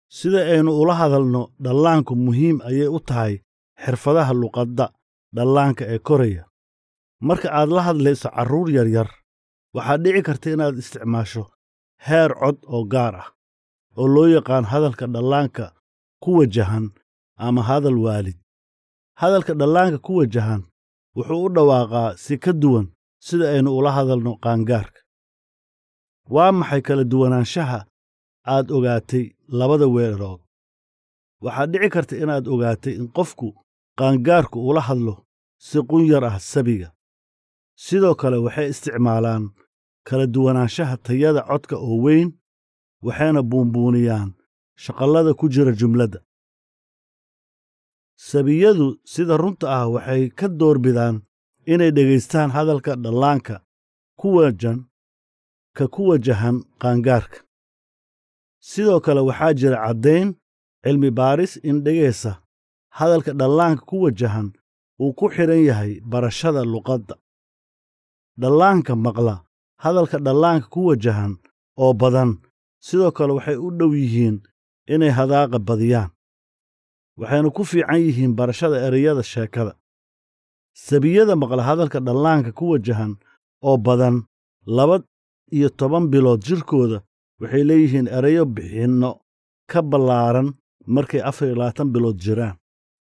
sida aynu ula hadalno dhallaanku muhiim ayay u tahay xirfadaha luqadda dhallaanka ee koraya marka aad la hadlayso carruur yaryar waxaad dhici karta inaad isticmaasho heer cod oo gaar ah oo loo yaqaan hadalka dhallaanka ku wajahan ama hadal waalid hadalka dhallaanka ku wajahan wuxuu u dhawaaqaa si ka duwan sida aynu ula hadalno qaangaarka waa maxay kala duwanaanshaha aad ogaatay labada weerood waxaad dhici karta inaad ogaatay in qofku qaangaarku ula hadlo si qunyar ah sabiga sidoo kale waxay isticmaalaan kala duwanaanshaha tayada codka oo weyn waxayna buunbuuniyaan shaqallada ku jira jumladda sabiyadu sida runta ah waxay ka doorbidaan inay dhegaystaan hadalka dhallaanka ku wajan ka ku wajahan qaangaarka sidoo kale waxaa jira caddayn cilmi baaris in dhegaysa hadalka dhallaanka ku wajahan uu ku xidhan yahay barashada luqadda dhallaanka maqla hadalka dhallaanka ku wajahan oo badan sidoo kale waxay u dhow yihiin inay hadaaqa badiyaan waxayna ku fiican yihiin barashada ereyada sheekada sabiyada maqla hadalka dhallaanka ku wajahan oo badan laba iyo toban bilood jirkooda waxay leeyihiin ereyo bixinno ka ballaaran markay afar iyo labaatan bilood jiraan